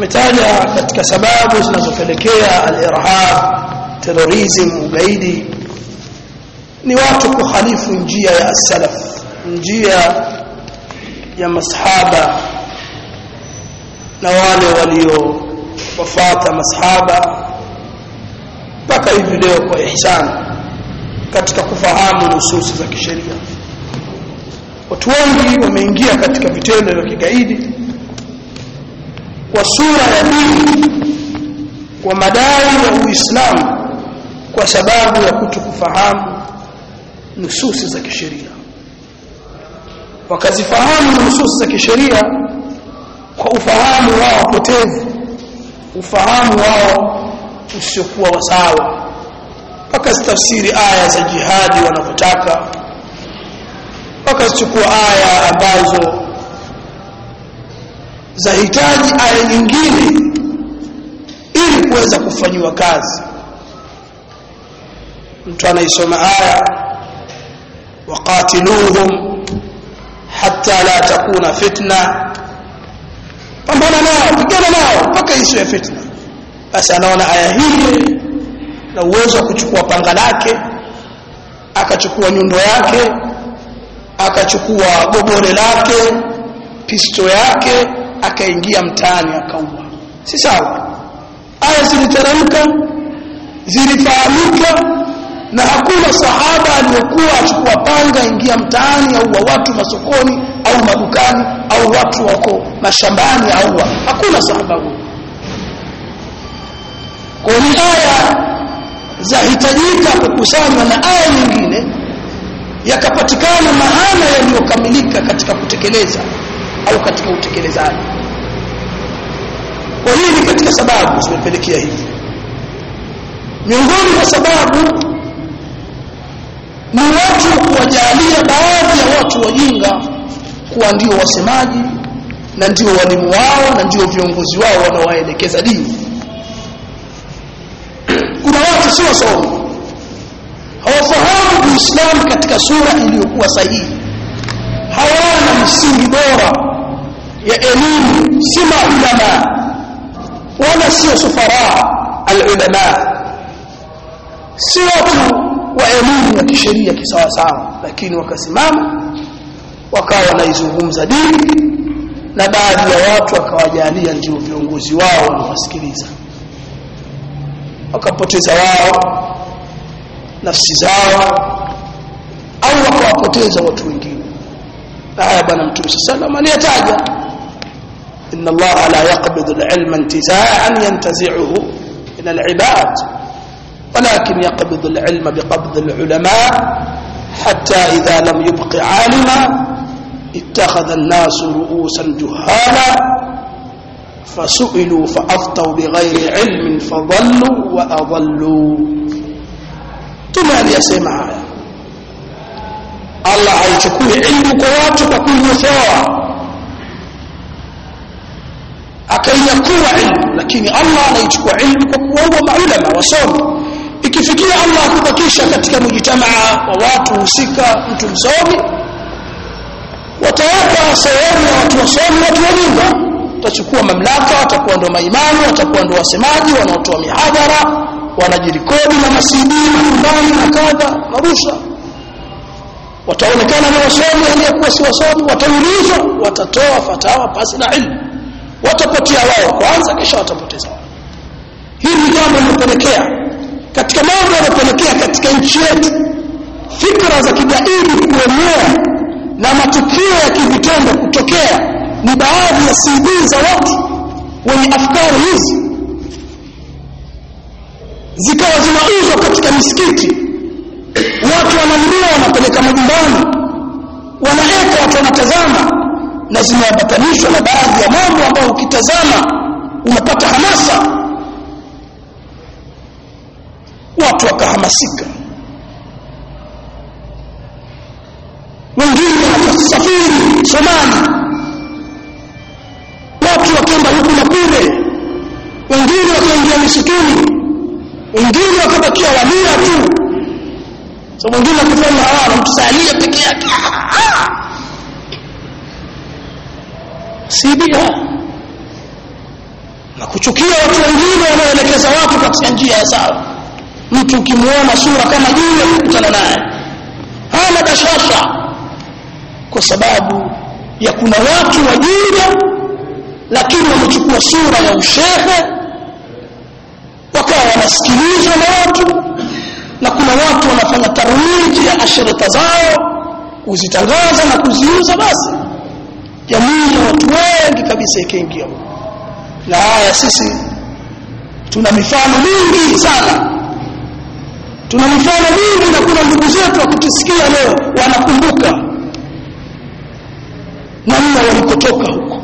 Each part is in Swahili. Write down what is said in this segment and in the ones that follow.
tumetaja katika sababu zinazopelekea al-irhab terrorism ugaidi ni watu kukhalifu njia ya salaf njia ya masahaba na wale walio wafata masahaba mpaka hivi leo kwa ihsan katika kufahamu nususi za kisheria watu wengi wameingia katika vitendo vya kigaidi kwa sura ya dini kwa madai ya Uislamu kwa sababu ya kutokufahamu nususi za kisheria wakazifahamu nususi za kisheria kwa ufahamu wao potevu ufahamu wao usiokuwa wasawa wakazitafsiri aya za jihadi wanavyotaka wakazichukua aya ambazo zahitaji aya nyingine ili kuweza kufanyiwa kazi mtu anaisoma aya waqatiluhum hatta la takuna fitna pambana nao pigana nao mpaka isiwe fitna basi anaona aya hii na uwezo wa kuchukua panga lake akachukua nyundo yake akachukua gobore lake pisto yake akaingia mtaani akaua si sawa aya ziliteremka zilifahamika na hakuna sahaba aliyokuwa achukua panga ingia mtaani au wa watu masokoni au madukani au watu wako mashambani au wa. hakuna sahaba huyo kwa ni aya zahitajika kukusanywa na aya nyingine yakapatikana maana yaliyokamilika katika kutekeleza au katika utekelezaji kwa hii ni katika sababu zimepelekea hivi miongoni mwa sababu ni watu kuwajalia baadhi ya watu wajinga kuwa ndio wasemaji na ndio walimu wao na ndio viongozi wao wanaowaelekeza dini kuna watu si wasomi hawafahamu uislamu katika sura iliyokuwa sahihi hawana msingi bora ya elimu si maulama wala sio sufara alulama si watu wa elimu ya kisheria kisawasawa lakini wakasimama wakawa wanaizungumza dini na baadhi ya watu wakawajalia ndio viongozi wao wanawasikiliza wakapoteza wao nafsi zao au wakawapoteza watu wengine haya bwana mtume sallallahu alayhi wasallam aliyataja إن الله لا يقبض العلم انتزاعا ينتزعه من العباد ولكن يقبض العلم بقبض العلماء حتى إذا لم يبق عالما اتخذ الناس رؤوسا جهالا فسئلوا فأفطوا بغير علم فضلوا وأضلوا ثم aliyasema haya Allah haichukui ilmu kwa watu kwa kunyofoa akainyakua ilmu lakini Allah anaichukua ilmu kwa kuwaua maulama wasomi ikifikia Allah akubakisha katika mujitamaa wa watu husika mtu msomi watawapa sehemu ya watu wasomi watu wajinga watachukua mamlaka watakuwa ndo maimamu watakuwa ndo wasemaji wanaotoa mihadhara wanajirikodi na masidi majumbani na kadha na rusha wataonekana ni wasomi aliyekuwa si wasomi wataulizwa watatoa fatawa pasi na ilmu watapotea wao kwanza kisha watapoteza wao hili ni jambo linalopelekea katika mambo yanayopelekea katika nchi yetu fikra za kigaidi kuenea na matukio ya kivitendo kutokea ni baadhi ya CD za watu wenye afkari hizi zikawa zinauzwa katika misikiti watu wananunua wanapeleka majumbani wanaweka watu wanatazama na zimeambatanishwa na baadhi ya mambo ambayo ukitazama unapata hamasa watu wakahamasika wengine wakasafiri Somali watu wakaenda huku na kule wengine wakaingia misituni wengine wakabakia walia tu so mwingine akifanya hawa mtusalia peke yake si bid'a kuchukia watu wengine wanaoelekeza watu katika njia ya sawa mtu ukimwona sura kama jiwe kukutana naye hana bashasha kwa sababu ya kuna watu wajinga lakini wamechukua sura ya ushehe wakawa wanasikilizwa na watu na kuna watu wanafanya tarwiji ya ashirika zao kuzitangaza na kuziuza basi jamii ya watu wengi kabisa ikaingia na haya sisi tuna mifano mingi sana tuna mifano mingi na kuna ndugu zetu wakitusikia leo wanakumbuka namna walikotoka huko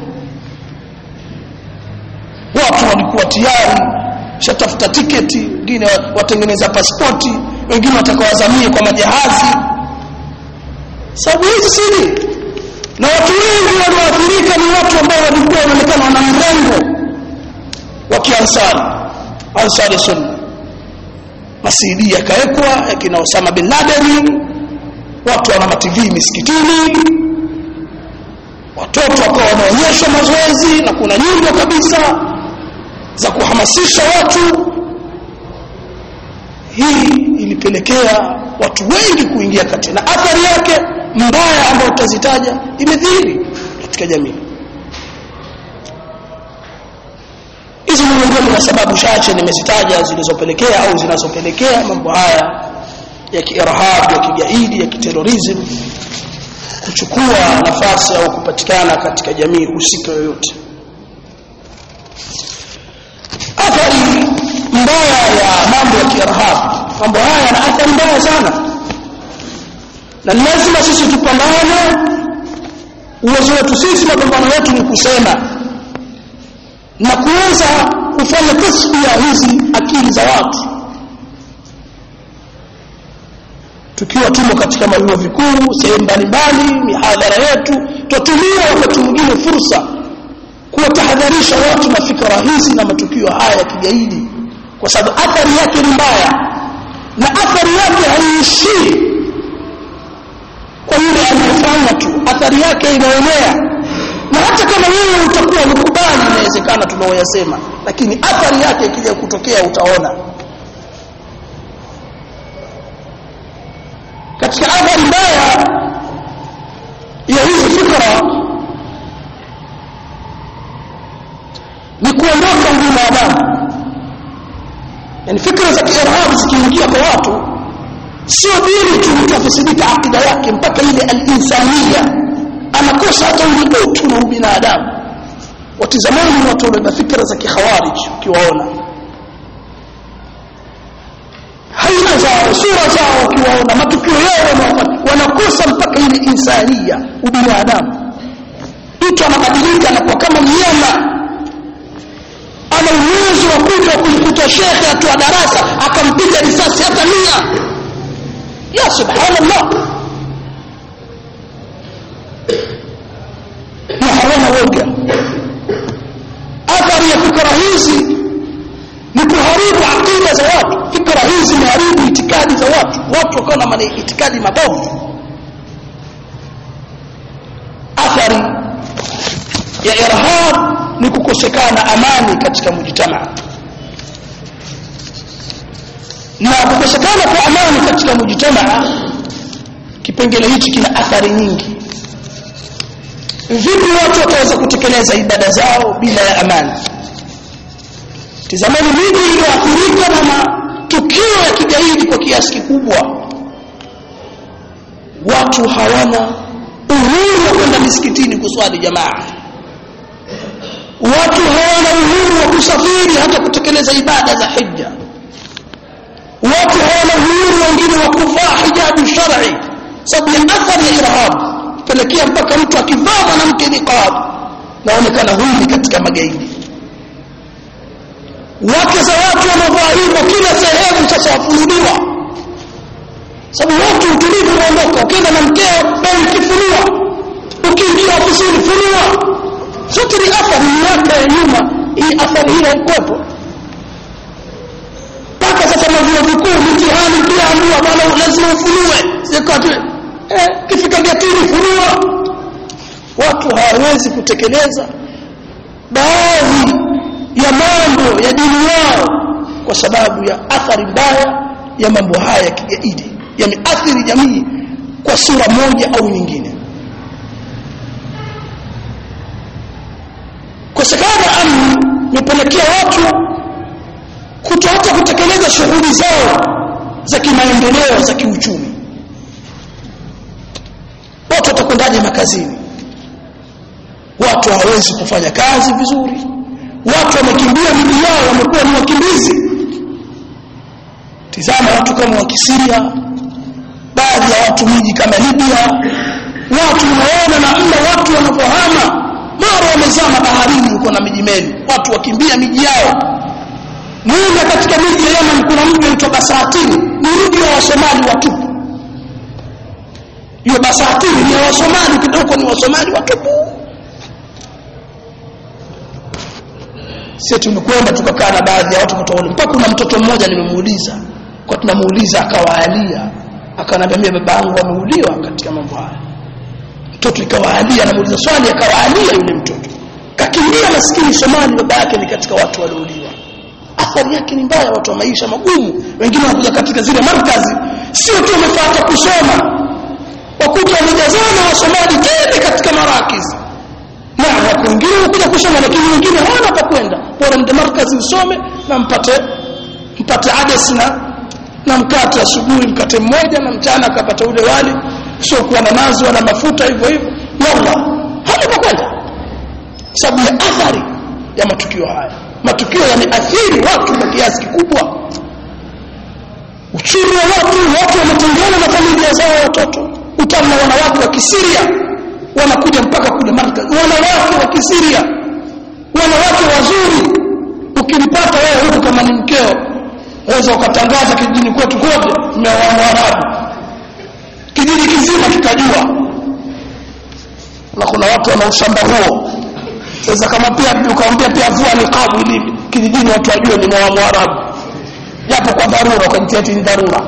watu walikuwa tayari shatafuta tiketi wengine watengeneza pasipoti wengine watakawazamie kwa majahazi sababu hizi siri na watu wengi walioathirika ni watu ambao walikuwa wanaonekana wana mrengo wa kiansari ansari sunna masidi yakawekwa yakina Osama bin Laden watu wana mativi misikitini watoto wakawa wanaonyeshwa mazoezi na kuna nyimbo kabisa za kuhamasisha watu hii ilipelekea watu wengi kuingia kati na athari yake mbaya ambayo tutazitaja imedhihiri katika jamii hizi ni miongoni mwa sababu chache nimezitaja zilizopelekea au zinazopelekea mambo haya ya kiirhab ya kigaidi ya kiterorism kuchukua nafasi au kupatikana katika jamii husika yoyote athari mbaya ya mambo ya kiirhab mambo haya yana athari mbaya sana na lazima sisi tupambane uwezo wetu sisi mapambano yetu ni kusema na kuweza kufanya tasfia hizi akili za watu tukiwa tumo katika mavyuo vikuu sehemu mbalimbali mihadhara yetu twatumia wakati mwingine fursa kuwatahadharisha watu na fikra hizi na matukio haya ya kigaidi kwa sababu athari yake ni mbaya na athari yake haiishii kwa yule anayefanya tu athari yake inaenea na hata kama wewe utakuwa ukubali inawezekana tunaoyasema lakini athari yake ikija kutokea utaona katika athari mbaya ya hizi fikra ni kuondoka ubinadamu yani fikra za kiirhab zikiingia kwa watu sio dini tu mtu afisidika akida yake mpaka ile alinsania anakosa hata ule utu na ubinadamu watizamani watu wabeba fikra za kikhawarij ukiwaona haina zao sura zao ukiwaona matukio yao wanakosa mpaka ile insania ubinadamu mtu anabadilika anakuwa kama mnyama ana uwezo wa kuja kumkuta shekhe atoa darasa akampiga risasi hata mia ya subhanallah na hawana woga athari ya fikra hizi ni kuharibu akida za watu fikra hizi zimeharibu itikadi za watu watu wakawa na itikadi mabovu athari ya irhab ni kukosekana amani katika mujtamaa na kukosekana kwa amani katika mujtamaa kipengele hichi kina athari nyingi vipi watu wataweza kutekeleza ibada zao bila ya amani tizamani miji iliyoathirika na matukio ya kigaidi kwa kiasi kikubwa watu hawana uhuru wa kwenda misikitini kuswali jamaa watu hawana uhuru wa kusafiri hata kutekeleza ibada za hija watu hawana uhuru wengine wa kuvaa hijabu shar'i sababu ya athari ya irhab pelekea mpaka mtu akivaa mwanamke niqab naonekana huyu ni katika magaidi wake za watu wanavaa hivyo kila sehemu sasa wafunuliwa sababu watu utulivu unaondoka ukienda na mkeo wewe ukifunua ukiingia ofisini funua zote ni athari miaka ya nyuma hii athari hii haikuwepo mpaka sasa mavyuo vikuu mitihani pia ambiwa bwana lazima ufunue sikati eh, kifika getini funua watu hawawezi kutekeleza baadhi ya mambo ya dini yao kwa sababu ya athari mbaya ya mambo haya ya kigaidi yameathiri jamii kwa sura moja au nyingine kosekana amni imepelekea watu kutoacha kutekeleza shughuli zao za kimaendeleo za kiuchumi watu watakwendaje makazini watu hawawezi kufanya kazi vizuri watu wamekimbia miji yao wamekuwa ni wakimbizi tizama watu kama wa kisiria baadhi ya watu miji kama libya watu unaona namna watu wanavyohama mara wamezama baharini huko na miji meli watu wakimbia miji yao moja katika miji ya Yemen kuna mji unaitwa Basatini ni mji wa Wasomali watupu hiyo Basatini ni ya Wasomali kidogo ni Wasomali watupu sisi tumekwenda tukakaa na baadhi ya watu kutoka mpaka kuna mtoto mmoja nimemuuliza kwa tunamuuliza akawaalia akanambia baba yangu ameuliwa katika mambo haya mtoto ikawaalia anamuuliza swali akawaalia yule mtoto kakimbia maskini Somali baba yake ni katika watu waliouliwa athari yake ni mbaya watu wa maisha magumu wengine wanakuja katika zile markazi sio tu wamefuata kusoma wakuta wamejazana wa Somali tele katika marakizi na wako wengine wanakuja kusoma lakini wengine hawana pa kwenda bora mde markazi usome na mpate mpate ades na na mkate asubuhi mkate mmoja na mchana akapata ule wali sio kuwa na nazi wala mafuta hivyo hivyo yalla hana pa kwenda sababu ya athari ya matukio haya matukio yameathiri watu kwa kiasi kikubwa uchumi wa watu watu wametengana na familia zao watoto utamu na wanawake wa kisiria wanakuja mpaka kule markaz wanawake wa kisiria wanawake wazuri ukimpata wewe huko kama ni mkeo waweza ukatangaza kijijini kwetu kote mmeoa mwarabu kijiji kizima kikajua na kuna watu wana ushamba huo sasa kama pia ukamwambia pia vua niqabu ili kijijini watu wajue ni mwa mwarabu japo kwa dharura ukajitia ni dharura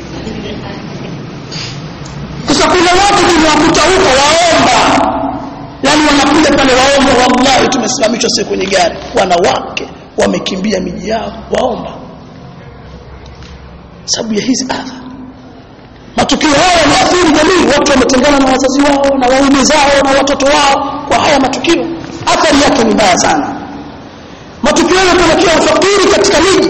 sasa kuna watu tumewakuta huko waomba yani wanakuja pale waomba wallahi tumesimamishwa siku kwenye gari wanawake wamekimbia miji yao waomba sababu ya hizi adha matukio haya yameathiri jamii watu wametengana na wazazi wao na waume zao na watoto wao kwa haya matukio athari yake ni mbaya sana matukio yanapelekea ufakiri katika miji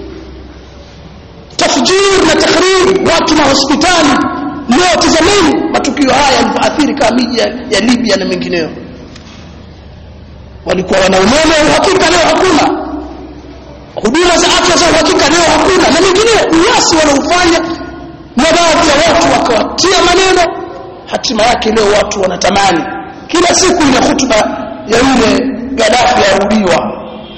tafjir na takhrib watu na hospitali leo tazameni matukio haya yalivyoathiri kama miji ya, ya Libya na mengineyo walikuwa wana umeme uhakika leo hakuna huduma za afya za uhakika leo hakuna na mengineyo uasi wanaofanya na baadhi ya watu wakawatia maneno hatima yake leo watu wanatamani kila siku ile hutuba ya yule Gaddafi yarudiwa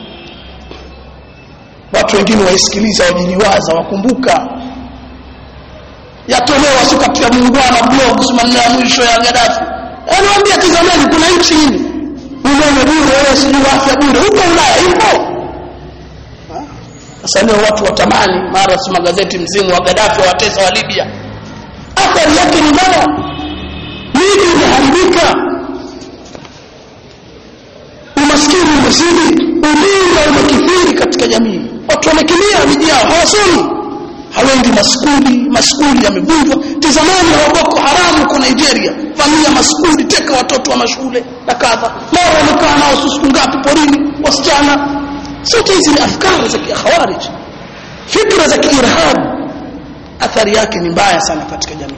watu wengine waisikiliza wajiliwaza wakumbuka yatolewa sio katika muungwana blog maneno ya mwisho ya Gaddafi anawaambia tizameni kuna nchi hii umeme bure wewe sijui afya bure huko Ulaya ipo sasa leo watu watamani mara si magazeti mzimu wa Gaddafi watesa wa Libya athari yake ni mbaya miji imeharibika umaskini umezidi ujinga umekithiri katika jamii watu wamekimbia miji yao hawasomi hawendi maskuli maskuli yamevunjwa tizamani wa boko haramu kwa Nigeria famia maskuli teka watoto wa mashule na kadha mara wamekaa nao siku ngapi porini wasichana sote hizi ni afkari za kikhawarij fikra za kiirhab athari yake ni mbaya sana katika jamii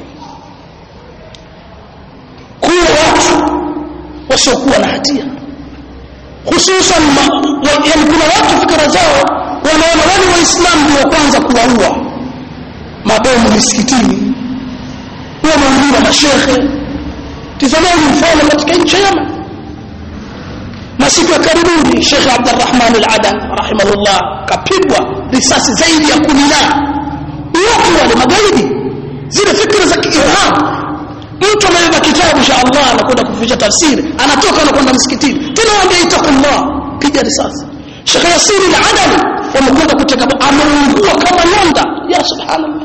kuwa watu wasiokuwa na hatia hususan yani kuna watu fikra zao wanaona wale waislamu ndio kwanza kuwaua mabomu misikitini wameuliwa mashekhe tizamani mfano katika nchi ya Yemen na siku ya karibuni Sheikh Abdurrahman Al-Adan rahimahullah kapigwa risasi zaidi ya kumi na watu wale magaidi zile fikra za kiirhab mtu anabeba kitabu cha Allah anakwenda kuficha tafsiri anatoka anakwenda msikitini tena waambia itaqullah piga risasi Sheikh Yasir Al-Adani wamekwenda kuteka ameungua kama nyonda ya subhanallah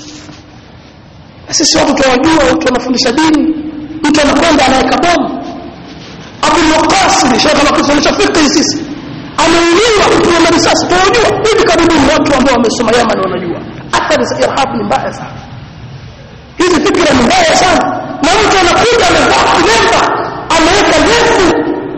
sisi watu tunawajua watu wanafundisha dini mtu anakwenda anaweka bomu Abdul Qasim Sheikh anakufundisha fiqh sisi ameuliwa kupigwa marisasi tunajua hivi karibuni watu ambao wamesoma Yemen wanajua athari za irhab ni mbaya sana hizi fikra ni mbaya sana na mtu anakuja amevaa kilemba ameweka refu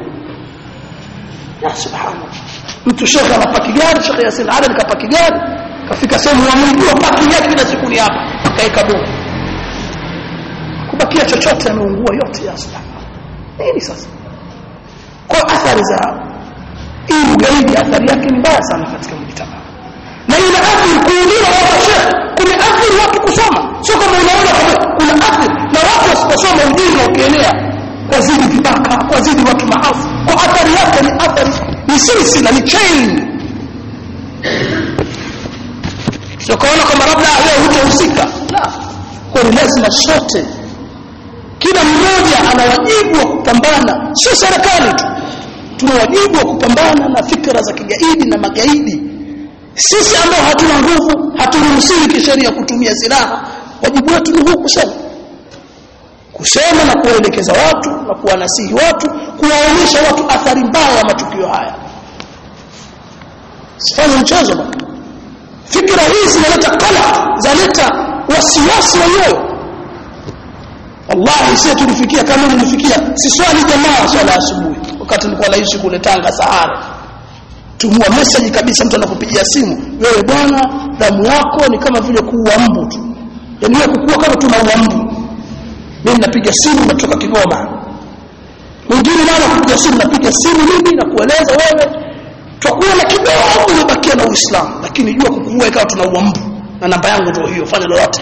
ya subhanallah mtu shekhe anapaki gari shekhe Yasin Ali kapaki gari kafika sehemu ya Mungu paki yake kila siku ni hapa kaeka bomu kubakia chochote ameungua yote ya subhanallah nini sasa kwa athari za hii ugaidi athari yake ni mbaya sana katika mjitamaa na ina athari kuuliwa wa shekhe kumeathiri watu kusoma sio kama unaona kama kuna athari na watu wasiposoma ujinga ukienea kwa zidi vibaka kwa zidi watu maafu kwa athari yake ni athari ni silsila ni chain sio kaona kama labda wewe hutahusika la kwa ni lazima sote kila mmoja ana wajibu wa kupambana sio serikali tu tuna wajibu wa kupambana na fikra za kigaidi na magaidi sisi ambao hatuna nguvu haturuhusiwi kisheria kutumia silaha wajibu wetu ni huu kusema kusema na kuwaelekeza watu na kuwanasihi watu kuwaonyesha watu athari mbaya ya matukio haya sifanye mchezo bwana fikra hizi zinaleta kala zaleta wasiwasi wa moyo wallahi sisi tulifikia kama nilifikia si swali jamaa swala asubuhi wakati nilikuwa naishi kule Tanga Sahara tumua message kabisa mtu anakupigia simu wewe bwana damu yako ni kama vile kuua mbu tu yani wewe kukua kama tunaua mbu mimi napiga simu natoka Kigoma mwingine mara kupiga simu napiga simu mimi na kueleza wewe tutakuwa na kidogo umebakia na Uislamu lakini jua kukuua ikawa tunaua mbu na namba yangu ndio hiyo fanya lolote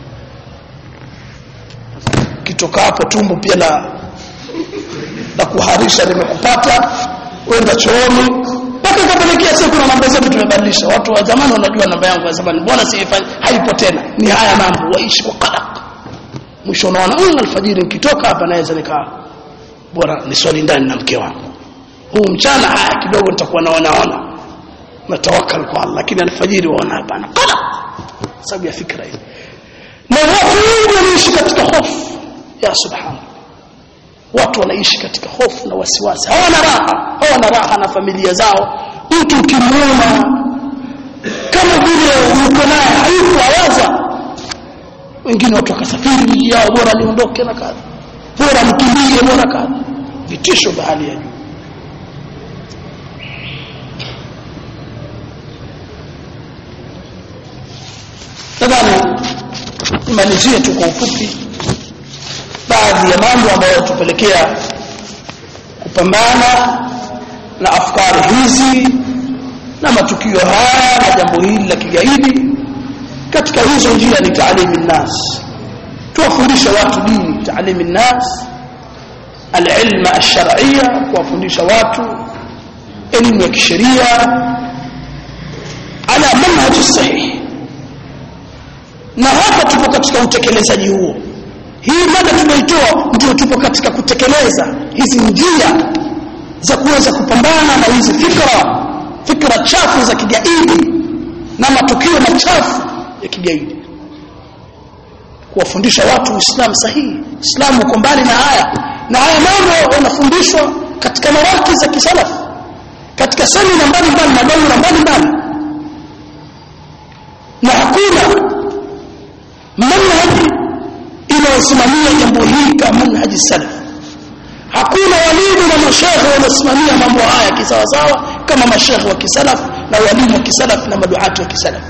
kitoka hapo tumbo pia la la kuharisha limekupata wenda chooni mpaka ikapelekea siku na namba zetu tumebadilisha watu wa zamani wanajua namba yangu ya zamani mbona siifanye haipo tena ni haya mambo waishi kwa qadar mwisho unaona mm, alfajiri nikitoka hapa naweza nikaa bora niswali ndani na mke wangu huu mchana haya kidogo nitakuwa naonaona natawakal kwa Allah lakini alfajiri waona hapana qadar sababu ya fikra hii na watu wengi wanaishi katika hofu ya subhanallah watu wanaishi katika hofu na wasiwasi hawana raha hawana raha na familia zao mtu ukimuona kama vile uko naye hayuko awaza wengine watu wakasafiri miji yao bora niondoke na kadha bora mkimbie bora kadha vitisho vya hali ya juu nadhani nimalizie tu kwa ufupi baadhi ya mambo ambayo tupelekea kupambana na afkari hizi na matukio haya na jambo hili la kigaidi katika hizo njia ni taalimu nnas tuwafundishe watu dini taalimu nnas alilma alshar'iyya kuwafundisha watu elimu ya kisheria ala manhaji sahihi na hapa tupo katika utekelezaji huo hii mada tumeitoa ndio tupo katika kutekeleza hizi njia za kuweza kupambana na hizi fikra fikra chafu za kigaidi na matukio machafu ya kigaidi kuwafundisha watu uislamu sahihi uislamu uko mbali na haya na haya mambo yanafundishwa katika maraki za kisalafu katika semina mbalimbali na daura mbalimbali na hakuna manhaji inayosimamia jambo hili kama manhaji salaf hakuna walimu na mashekhe wanaosimamia mambo haya kisawasawa kama mashekhe wa kisalaf na walimu wa kisalaf na maduati wa kisalaf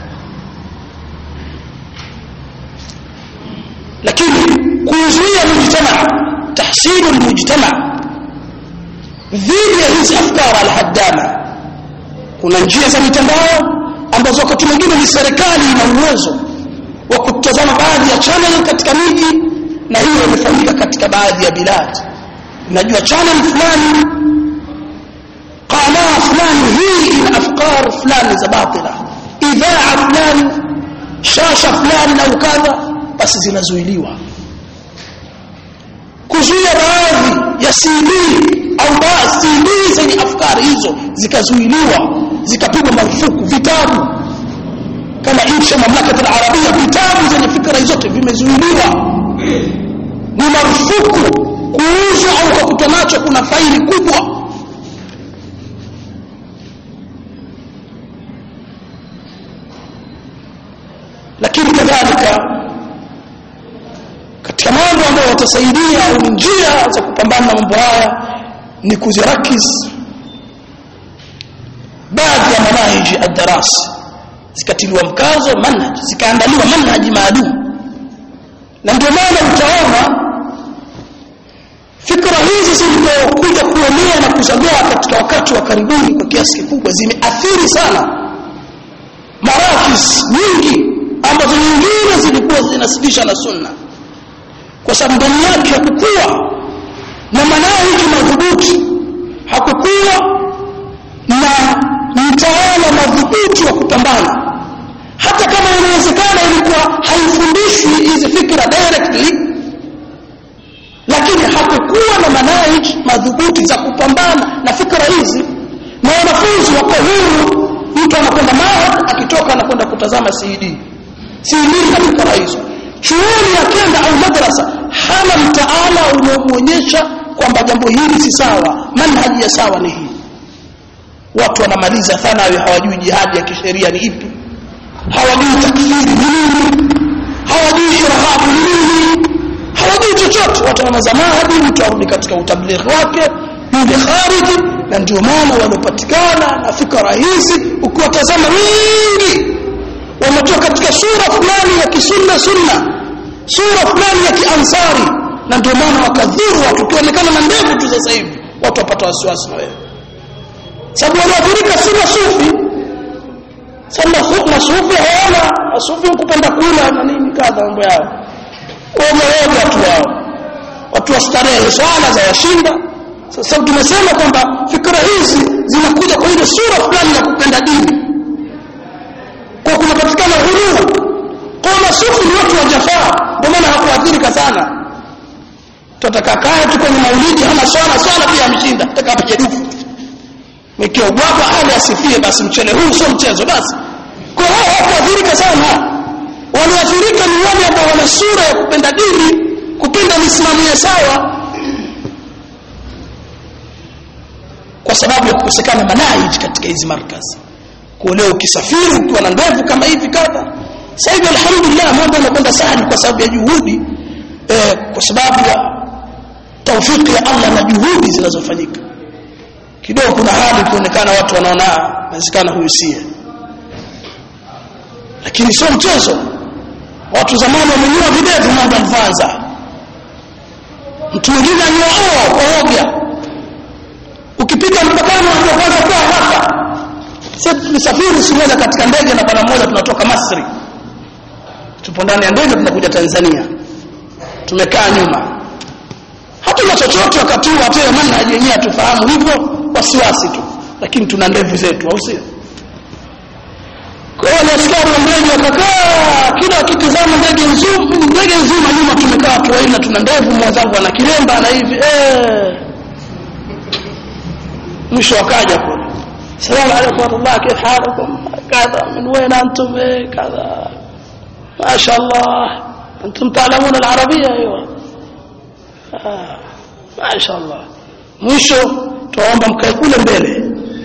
lakini kuzuia mujtamaa tahsilu lmujtamaa dhidi ya hizi afkar alhaddama kuna njia za mitandao ambazo wakati mwingine ni serikali ina uwezo wa kutazama baadhi ya channel katika miji na hiyo imefanyika katika baadhi ya bilad najua channel fulani qanaa fulani hii ina afkar fulani za batila idhaa fulani shasha fulani na ukadha basi zinazuiliwa kuzuia baadhi ya CD au baadhi CD zenye afkari hizo zikazuiliwa zikapigwa marufuku vitabu kama nchi ya mamlaka ya Arabia vitabu zenye fikra zote vimezuiliwa ni marufuku kuuzwa au kukutwa nacho kuna faili kubwa kadhalika katika mambo ambayo yatasaidia au njia za kupambana na mambo haya ni kuzirakis baadhi ya manahiji ad-darasi zikatiliwa mkazo manhaj zikaandaliwa manhaji maalum na ndio maana utaona fikra hizi zilizokuja kuenea na kuzagaa katika wakati wa karibuni kwa kiasi kikubwa zimeathiri sana marakis nyingi ambazo nyingine zilikuwa zinasibisha na sunna kwa sababu ndani yake hakukuwa na manahiji madhubuti hakukuwa na mtaala madhubuti wa kupambana hata kama inawezekana ilikuwa haifundishwi hizi fikra directly lakini hakukuwa na manahij madhubuti za kupambana na fikra hizi na wanafunzi wako huru mtu anakwenda mahad akitoka anakwenda kutazama CD CD na fikra hizo chuoni akenda au madrasa hana mtaala unaomuonyesha kwamba jambo hili si sawa manhaji ya sawa ni hii watu wanamaliza thanawi hawajui jihadi ya kisheria ni ipi hawajui takfiri ni nini hawajui irhabu ni nini hawajui chochote watu wanazamahadi mtu arudi katika utablighi wake yule khariji na ndio maana waliopatikana na fikra hizi ukiwatazama wingi wametoka katika sura fulani ya kisunna sunna sura fulani ya kiansari na ndio maana wakadhuru watu ukionekana na ndevu tu sasa hivi watu wapata wasiwasi na wewe sababu walioathirika si masufi sasa masufi hawana masufi kupenda kula na nini kadha mambo yao wameoga watu wao watu wa starehe swala za washinda sasa tumesema kwamba fikra hizi zinakuja kwa ile sura fulani ya kupenda dini kwa kunapatikana huruma kwa masufi ni watu wa jafaa ndio maana hakuathirika sana tutaka kaya tu kwenye maulidi hana swala swala pia amshinda tutaka apige dufu nikiogwapa ali asifie basi mchele huu sio mchezo basi kwa hiyo hakuathirika sana walioathirika ni wale ambao wana sura ya kupenda dini kupenda misimamo ya sawa kwa sababu ya kukosekana manahij katika hizi markazi kwa leo ukisafiri ukiwa na ndevu kama hivi kadha sasa hivi alhamdulillah mambo yanakwenda sana kwa sababu ya juhudi eh, kwa sababu ya taufiki ya Allah na juhudi zinazofanyika kidogo kuna hali kuonekana watu wanaona inawezekana huyu sie lakini sio mchezo watu zamani wamenyoa videvu mambo advanza mtu mwingine anyoa kwa ovya ukipita mpakani unajua kwanza kwa haraka sisi tulisafiri siku moja katika ndege na bwana mmoja tunatoka Masri tupo ndani ya ndege tunakuja Tanzania tumekaa nyuma hatuna chochote wakati huu hata manhaji yenyewe tufahamu hivyo wasiwasi tu lakini tuna ndevu zetu au sio kwa hiyo nasikia ndege wakakaa kila akitizama ndege nzima ndege nzima nyuma tumekaa watu wanne tuna ndevu mwenzangu ana kilemba na hivi eh mwisho wakaja kule salamu alaykum wa rahmatullah kif halukum kadha min وين انتم كذا ما شاء الله انتم تعلمون العربيه ايوه آه. ما شاء الله mwisho tuomba mkae kule mbele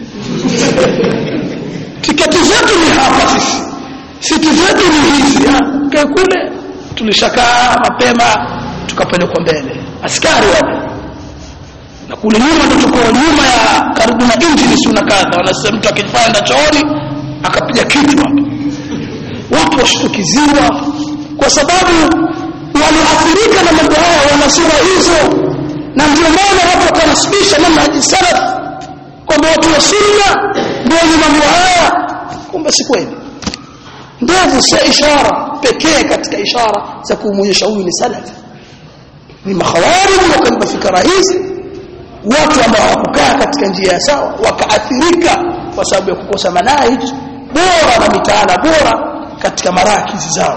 tiketi zetu ni hapa sisi siti zetu ni hizi mkae kule tulishakaa mapema tukapelekwa mbele askari wale na kule nyuma ndo tuko nyuma ya karibu na injini si unakaza wanasema mtu akifanya chooni akapiga kitu hapo watu washtukiziwa kwa sababu walioathirika na mambo haya wana sura hizo na ndio maana watu wakanasibisha manhaji salaf kwamba watu wa sunna ndio wenye mambo haya kumbe si kweli ndevu si ishara pekee katika ishara za kumwonyesha huyu ni salaf ni makhawarij wakaiba fikra hizi watu ambao hawakukaa katika njia ya sawa wakaathirika kwa sababu ya kukosa manahij bora na mitaala bora katika marakizi zao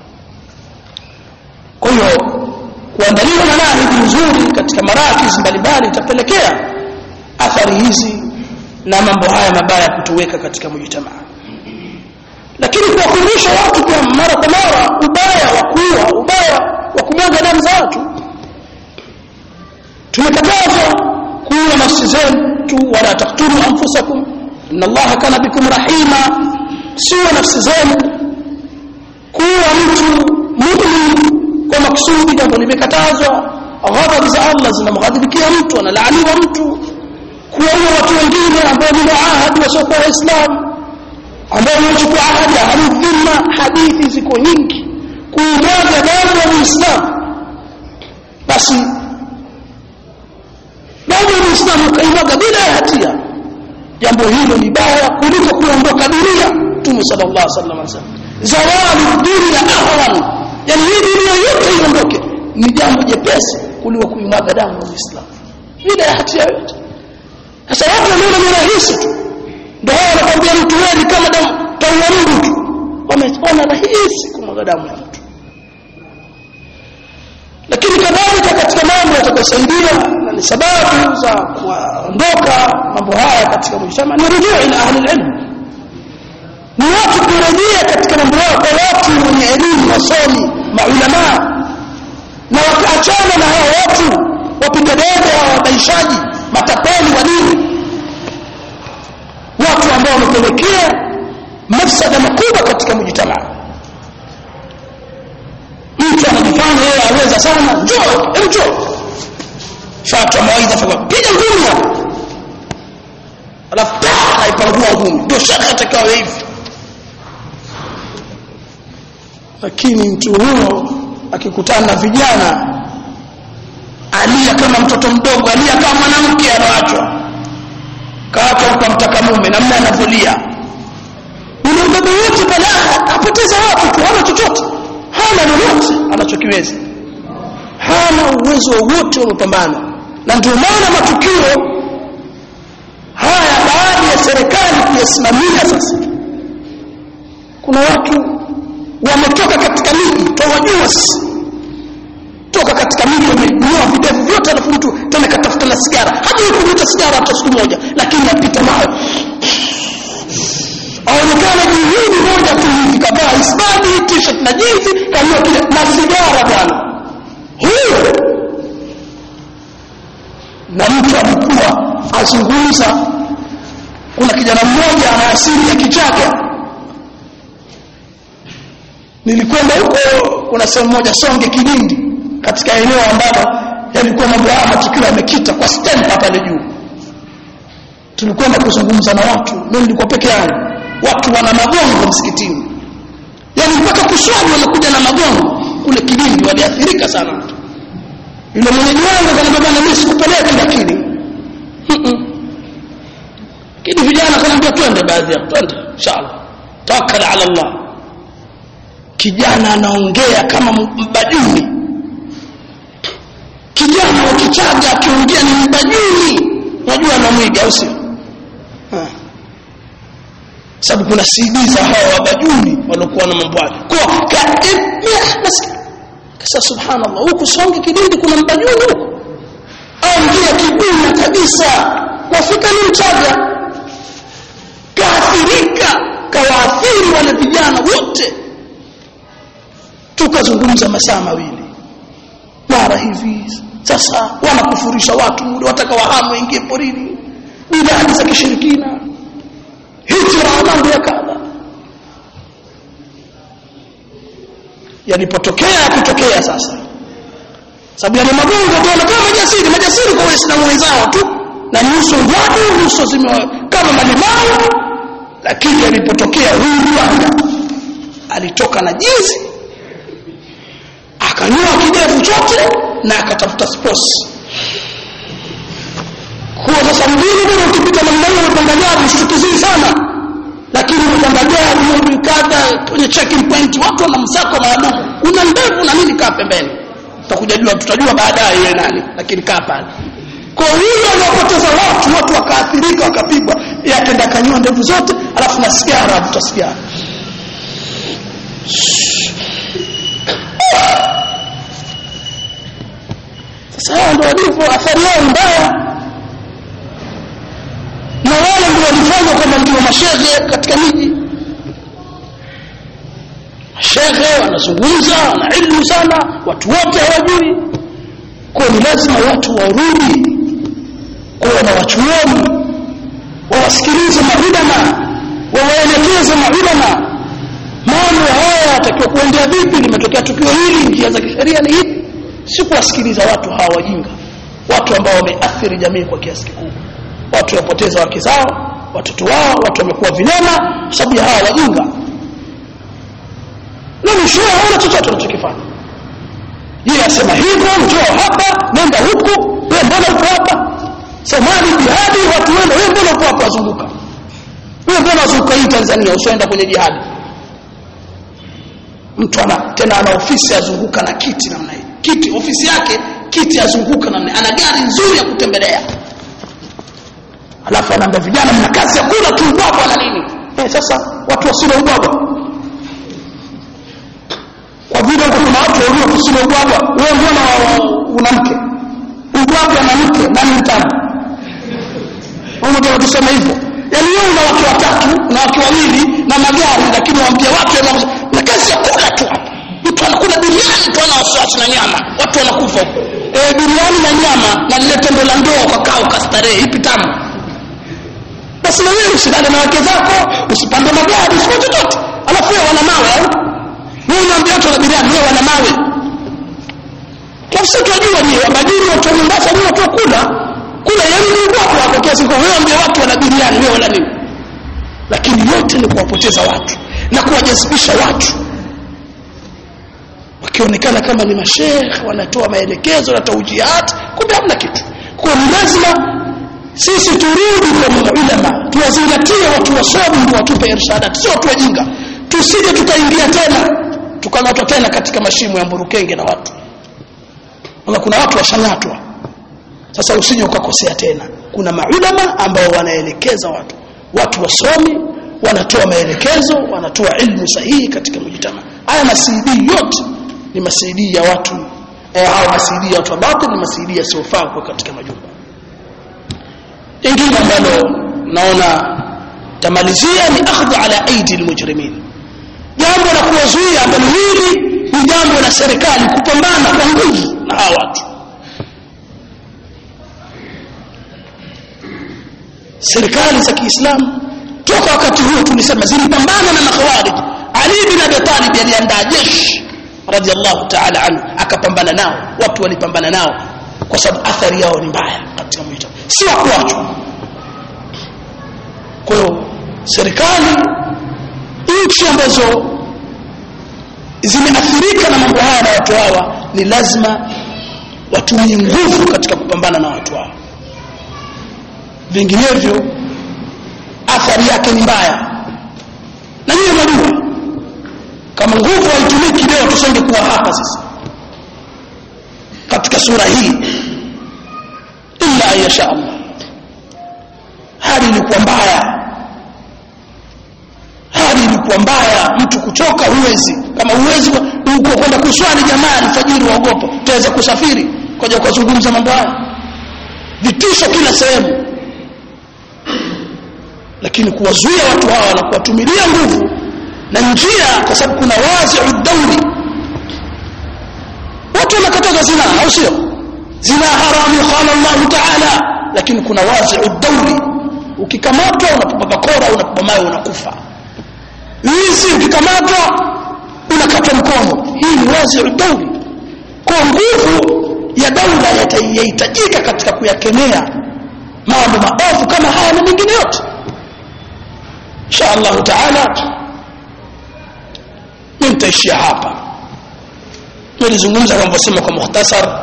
kwa hiyo kuandaliwa manahij nzuri katika marakizi mbalimbali itapelekea athari hizi na mambo haya mabaya kutoweka katika mujtamaa lakini kuwakumbusha watu kwa mara kwa mara ubaya wa kuua ubaya wa kumwaga damu za watu tumekatazwa kuua nafsi zetu wala taktulu anfusakum inna allaha kana bikum rahima siwa nafsi zenu kuwa mtu mumin kwa makusudi jambo limekatazwa ghadhabu za Allah zinamghadhibikia mtu analaaniwa mtu kuwaua watu wengine ambao ni muahadi wasiokuwa waislamu ambao wamechukua ahadi alidhima hadithi ziko nyingi kuimwaga damu ya muislamu basi damu ya muislamu ukaimwaga bila ya hatia jambo hilo ni baya kuliko kuondoka dunia mtume sallallahu alaihi wasallam anasema zawali dunia ahwan yani hii dunia yote iondoke ni jambo jepesi kuliko kuimwaga damu ya muislamu bila ya hatia yote sasa watu wanaona ni rahisi tu ndio hao wanakwambia mtu wewe kama damu taua Mungu tu wameona rahisi kumwaga damu ya mtu lakini kadhalika katika mambo yatakayosaidia na ni sababu za kuondoka mambo haya katika mujtama ni rujuu ila ahli ilm ni watu kurejea katika mambo yao kwa watu wenye elimu wasomi maulama na wakaachana na hao watu wapiga debe hao wabaishaji matapeli wa dini watu ambao wamepelekea mafsada makubwa katika mujtamaa mtu anajifanya yeye aweza sana njoo njoo fatwa mawaidha fa piga ngumi hapo alafu aipangua ngumi ndio shaka atakao hivi lakini mtu huyo akikutana na vijana alia kama mtoto mdogo alia kama mwanamke anaachwa kaachwa kwa mtaka mume namna anavyolia ule ubaba wote balaa apoteza watu tu hana chochote hana lolote anachokiweza hana uwezo wowote wa mapambano na ndio maana matukio haya baada ya serikali kuyasimamia sasa kuna watu wametoka katika miji twawajua sisi toka katika miji wamenunua videvu vyote alafu mtu tena katafuta na sigara hajui kuvuta sigara hata siku moja lakini apita nayo aonekana juhudi moja tu hivi kavaa isbadi t-shirt na jinsi kanua kile na sigara bwana huyo na mtu alikuwa azungumza kuna kijana mmoja ana asili ya kichaga nilikwenda huko kuna sehemu moja songe kilindi katika eneo ambalo yalikuwa mambo haya matukio yamekita kwa stamp pale juu tulikwenda kuzungumza na watu mimi nilikuwa peke yangu watu wana magongo msikitini yani mpaka kuswali wanakuja na magongo kule kilindi waliathirika sana watu yule mwenyeji wangu akaniambia bwana mimi sikupeleka lakini lakini vijana kanaambia twende baadhi ya twende inshallah tawakkal ala Allah kijana anaongea kama mbajuni kijana wa kichaga akiongea ni mbajuni unajua anamwiga au sio sababu kuna CD za hawa wabajuni waliokuwa na mambo hayo kwa kasa subhanallah huku songe kidindi kuna mbajuni huko au ngia kibuna kabisa wafika ni mchaga kaathirika kawaathiri wale vijana wote tukazungumza masaa mawili mara hivi sasa wanakufurisha watu muda wataka wahamu waingie porini bidhaa za kishirikina hijra mambo ya kadha yalipotokea yakitokea sasa sababu yale magongo tu wanakuwa majasiri majasiri kwa waislamu wenzao tu na nyuso watu nyuso zime kama malimau lakini yalipotokea huyu bwana alitoka na jinsi akanyoa kidevu chote na akatafuta sports kwa sasa mjini bwana ukipita namna hiyo unapanda gari mshtukizii sana lakini unapanda gari mambo kadha kwenye checking point watu wana msako maalum una ndevu na nini kaa pembeni tutakuja jua tutajua baadaye yeye nani lakini kaa pale kwa hiyo anapoteza watu watu wakaathirika wakapigwa yeye akaenda kanyoa ndevu zote alafu na sigara avuta sigara sasa hao ndio walivyo athari yao mbaya na wale ndio walifanya kwamba ndio mashehe katika miji mashehe wanazungumza wana ilmu sana watu wote hawajui kwa ni lazima watu warudi kuwa na wachuoni wawasikilize maulama wawaelekeze maulama mambo haya yatakiwa kuwa limetokea vipi limetokea tukio hili njia za kisheria ni hivi si kuwasikiliza watu hawa wajinga watu ambao wameathiri jamii kwa kiasi kikubwa watu wapoteza wake zao watoto wao watu wamekuwa vilema kwa sababu ya hawa wajinga na mwishowe hawana chochote wanachokifanya yeye asema hivyo njoo hapa nenda huku wewe mbona uko hapa somali jihadi watu wenda wewe mbona uko hapa wazunguka wewe mbona wazunguka hii Tanzania usienda kwenye jihadi mtu ana tena ana ofisi azunguka na kiti namna hii kiti ofisi yake kiti azunguka namna ana gari nzuri ya kutembelea alafu anaambia vijana mna kazi ya kula tu ubwabwa na nini eh sasa watu wasile ubwabwa kwa vile huko kuna watu walio kusile ubwabwa wewe mbona una mke ubwabwa na mke nani mtamu unataka kusema hivyo yaani wewe una wake watatu na wake wawili na magari lakini waambia watu na kazi ya kula tu hapa mtu anakula biriani tu ana wasiwasi na nyama watu wanakufa huko eh biriani na nyama na lile tendo la ndoa ukakaa ukastarehe ipi tamu basi na wewe usilale na wake zako usipande magari usifanye chochote alafu wewe wana mawe au wewe unaambia watu na biriani wewe wana mawe sasa tunajua ni majini watu wa Mombasa ni watu wa kula kula yani ni watu hapo kiasi kwa wewe ambia watu wana biriani wewe wala nini lakini yote ni kuwapoteza watu na kuwajazibisha watu wakionekana kama ni mashekh wanatoa maelekezo na taujihat kumbe hamna kitu kwa ni lazima sisi turudi kwa maulama tuwazingatie watu wasomi ndio watupe irshadat sio watu wajinga tusije tukaingia tena tukamatwa tena katika mashimo ya mburukenge na watu na kuna watu washang'atwa sasa usije ukakosea tena kuna maulama ambao wanaelekeza watu watu wasomi wanatoa maelekezo wanatoa ilmu sahihi katika mujtama haya masidi yote ni masidi ya watu eh, au masidi ya watu wa batil ni masidi yasiyofaa kwa katika majumba lingine ambalo naona tamalizia ni akhdhu ala aidi almujrimin jambo la kuwazuia ambalo hili ni jambo la serikali kupambana kwa nguvu na hawa watu serikali za Kiislamu toka wakati huo tulisema zilipambana na makhawarij Ali bin Abi Talib aliandaa jeshi radhiallahu ta'ala anhu akapambana nao watu walipambana nao kwa sababu athari yao ni mbaya katika mwito si wa kuachwa kwa hiyo serikali nchi ambazo zimeathirika na mambo haya na watu hawa ni lazima watumie nguvu katika kupambana na watu hawa vinginevyo athari yake ni mbaya na hiyo najua kama nguvu haitumiki leo tusenge kuwa hapa sisi katika sura hii illa yasha Allah hali ilikuwa mbaya hali ilikuwa mbaya mtu kuchoka huwezi kama huwezi uko kwenda kuswali jamaa alfajiri waogopa utaweza kusafiri koja kuzungumza mambo haya vitisho kila sehemu lakini kuwazuia watu hawa na kuwatumilia nguvu na njia kwa sababu kuna wazi'u dauli watu wanakataza zina au sio zina haramu qala Allah ta'ala lakini kuna wazi'u dauli ukikamatwa unapiga bakora unapiga mawe unakufa wizi ukikamatwa unakatwa mkono hii ni wazi'u dauli kwa nguvu ya daula yatahitajika katika kuyakemea mambo maovu kama haya na mengine yote insha Allah taala mimi nitaishia hapa nilizungumza kama kusema kwa mukhtasar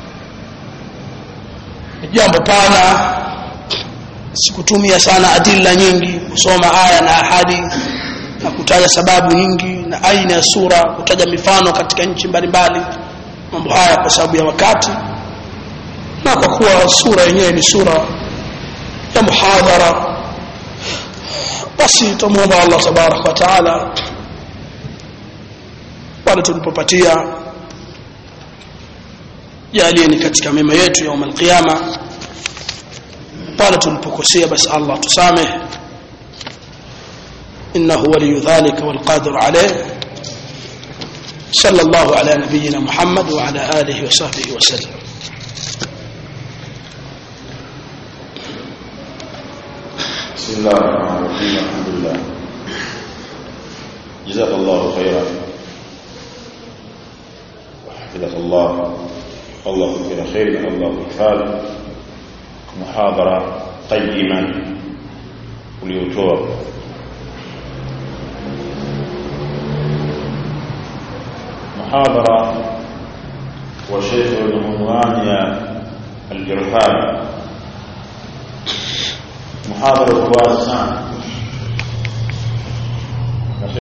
jambo pana sikutumia sana adilla nyingi kusoma aya na ahadi na kutaja sababu nyingi na aina ya sura kutaja mifano katika nchi mbalimbali mambo haya kwa sababu ya wakati na kwa kuwa sura yenyewe ni sura ya muhadhara basi tumuomba Allah tabarak wa taala pale tulipopatia jalie ni katika mema yetu ya umal qiyama pale tulipokosea basi Allah tusamehe إنه ولي ذلك والقادر عليه صلى الله على نبينا محمد وعلى آله وصحبه وسلم بسم الله الرحمن الرحيم الحمد لله جزاك الله خيرا حفظك الله الله كثير خير الله كفال محاضرة قيما uliotoa محاضرة وشيخ العنوان الإرهاب محاضرة واسعة